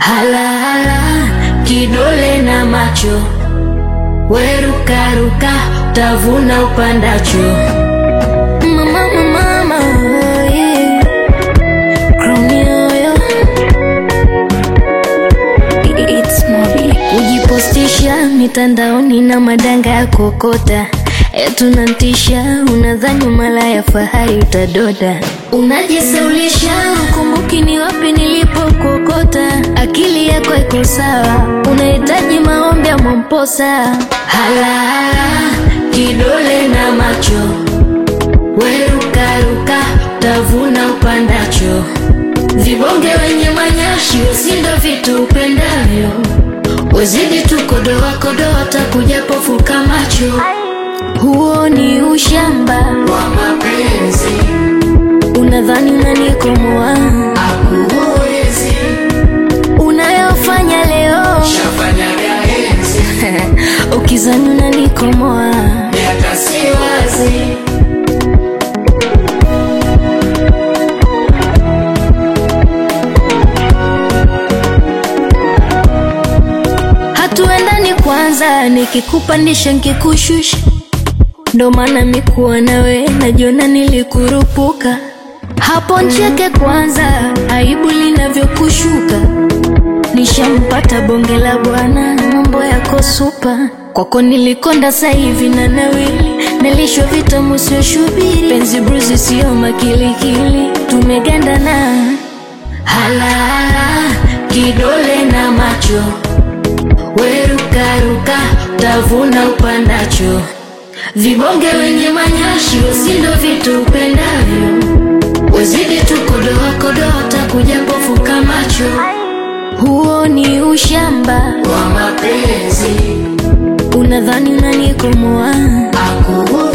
Halahala kidole na macho, werukaruka tavuna upandacho. Mama, mama, mama, yeah. Crown yoyo. It's Mobi. Kujipostisha mitandaoni na madanga ya kokota etunantisha, unadhani mala ya fahari utadoda, unajisaulisha, ukumbuki ni wapi nilipokokota. Akili yako iko sawa, unahitaji maombi ya Mwamposa. Halahala kidole na macho, werukaruka tavuna upandacho. Vibonge wenye manyashi usindo vitu upendavyo, wezidi tu kodoa kodoa, takuja pofuka macho. Huo ni ushamba wa mapenzi unadhani unanikomoa, akuwezi unayofanya leo shafanyaga enzi ukizani unanikomoa. miaka si wazi Hatuendani kwanza, nikikupandisha nkikushusha, ndo maana mikuwa nawe najiona nilikurupuka. Hapo ncheke kwanza, aibu linavyokushuka. Nishampata bonge la bwana, mambo yako supa. Kwako nilikonda sasa hivi na nawili, nilishwa vitamu sio shubiri, penzi bruzi sio makilikili, tumegandana halahala, kidole na macho werukaruka tavuna upandacho. Vibonge wenye manyashi usindo vitu upendavyo, wezidi tu kodoa kodoa, takuja pofuka macho. Huo ni ushamba, wa mapenzi unadhani unanikomoa, akuwezi